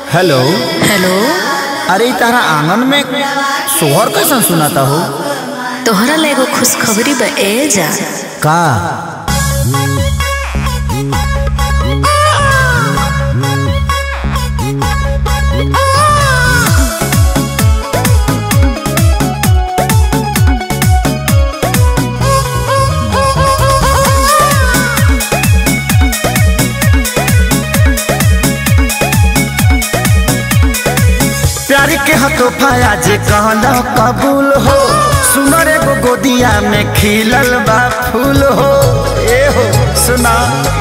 Hello hello अरे इ तारा आंगन में सोहर कैसन सुनाता हो तोहरा ला एगो खुशखबरी बा ए जा का प्यार के हतोफा जे कहना कबूल हो सुनर एगो गोदिया में खिलल बा फूल हो ए हो सुना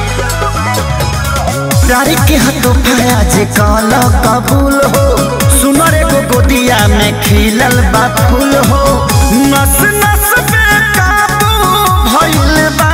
प्यार के हतोफा जे कहना कबूल हो सुनर एगो गोदिया में खिलल बा फूल हो नस नस पे काबू भइल बा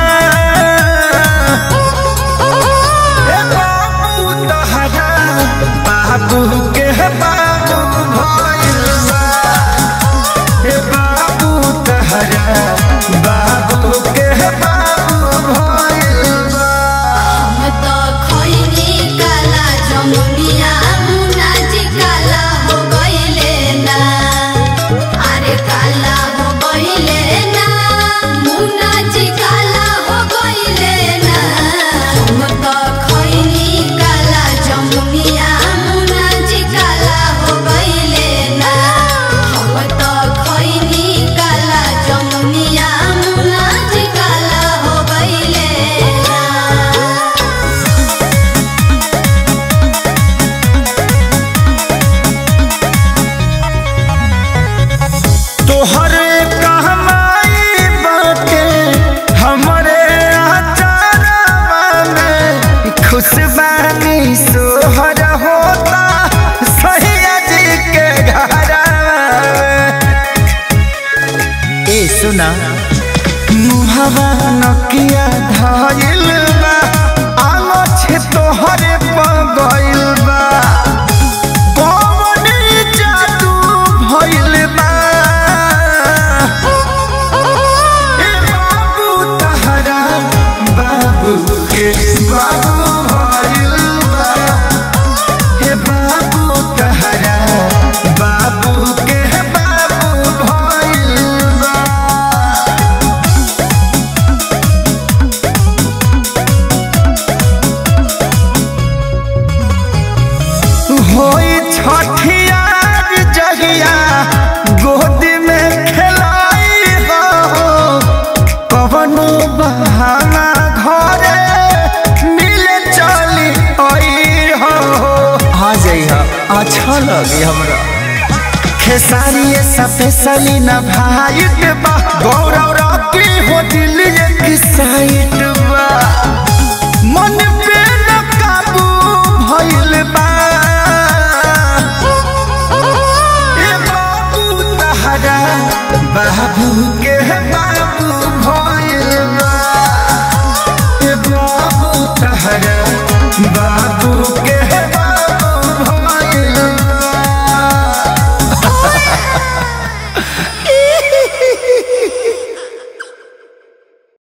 ए बाबू तहरा बाबू के बाबू भइल बा ए बाबू तहरा बाबू के बाबू भइल बा हम तो खइनी काला जमुनिया मुना जी काला हो गइले ना अरे काला हो गइले ना मुना जी काला हो गइले ना हम तो खइनी काला जमुनिया मुना जी काला हो गइले ना हम तो खइनी काला जमुनिया मुना जी काला हो गइले ना तोहरे कहमाई बाटे हमरे आचारवा में खुशबानी सोहर होता सैया जी के घरवा में। ए सुना मुहवा नकिया धइल बा आलो छे तोहरे पगइल बा कौन जादू भइल बा ए बाबू तहरा बाबू के बाबू भइल बा हे बाबू तहरा बाबू के बाबू भइल बा होई छठियार जहिया गोद में खेलाई हो कवनो बहाना घरे मिले चली आई हो आ जाइहा अच्छा लगी हमरा खेसारी स्पेशली न भाई बा गौरव रॉकी हो दिल एक साइड